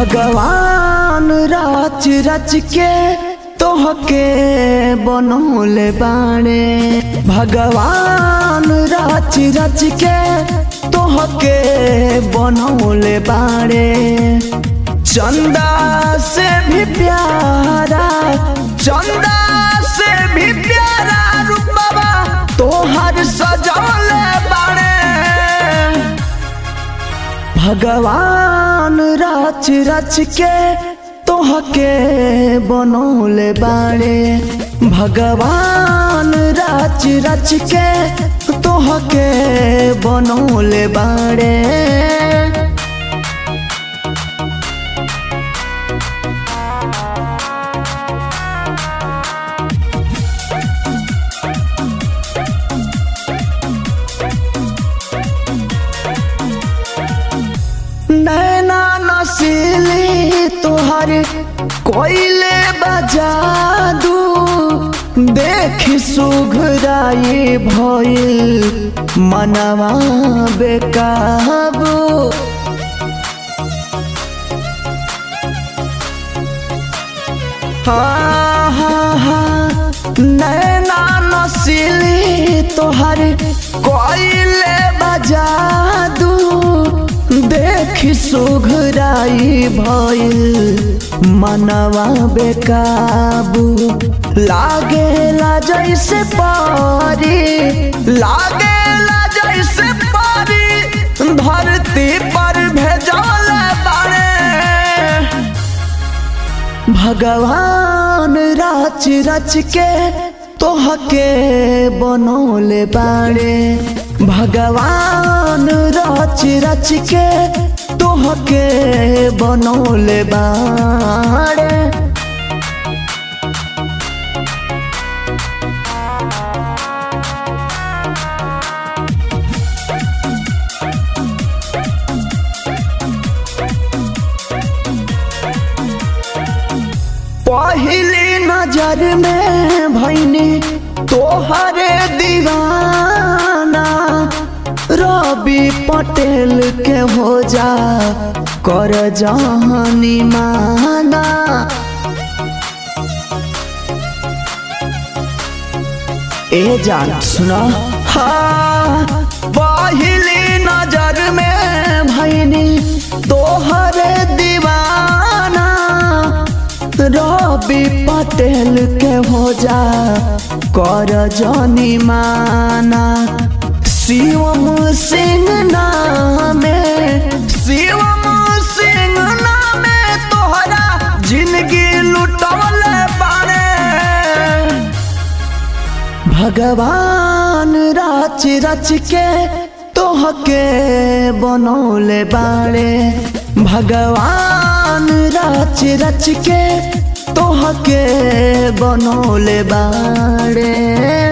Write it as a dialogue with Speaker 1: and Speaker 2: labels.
Speaker 1: भगवान रच रच के तोहके बनौले बाणे भगवान रच रच के तोहके बनौले बाणे चंदा से भी प्यारा चंदा से भी प्यारा रूपवा तोहर सजौले बाणे भगवान रच रच के तोहके बनौले बाड़े भगवान रच रच के तोहके बनौले बाड़े नैना नसीली तोहर कोयले बजादू देख सुघराई भइल मनवा बेकाबू हाँ हाँ हाँ नैना नसीली तोहर कोयले बजादू देख सुघराई भइल मनवा बेकाबू लागेला जैसे पारी लागेला जैसे पारी धरती पर भेजल बारे भगवान रच रच के तोहके बनौले बाड़े भगवान रच रच के तोहके बनौले बाड़े पहली नजर में भैनी तोहरे दीवाना रवि पटेल के हो जा कर जहानी माना ए जान सुना हाँ पहली नजर में भैनी तोहरे दीवाना रवि पटेल के हो जा कर जनी माना शिवम सिंह नामे शिवम सिंह नामे तोहरा जिंदगी लुटौल बारे भगवान रच रच के तोहके बनौले बाड़े भगवान रच रच के तोहके बनौले बाड़े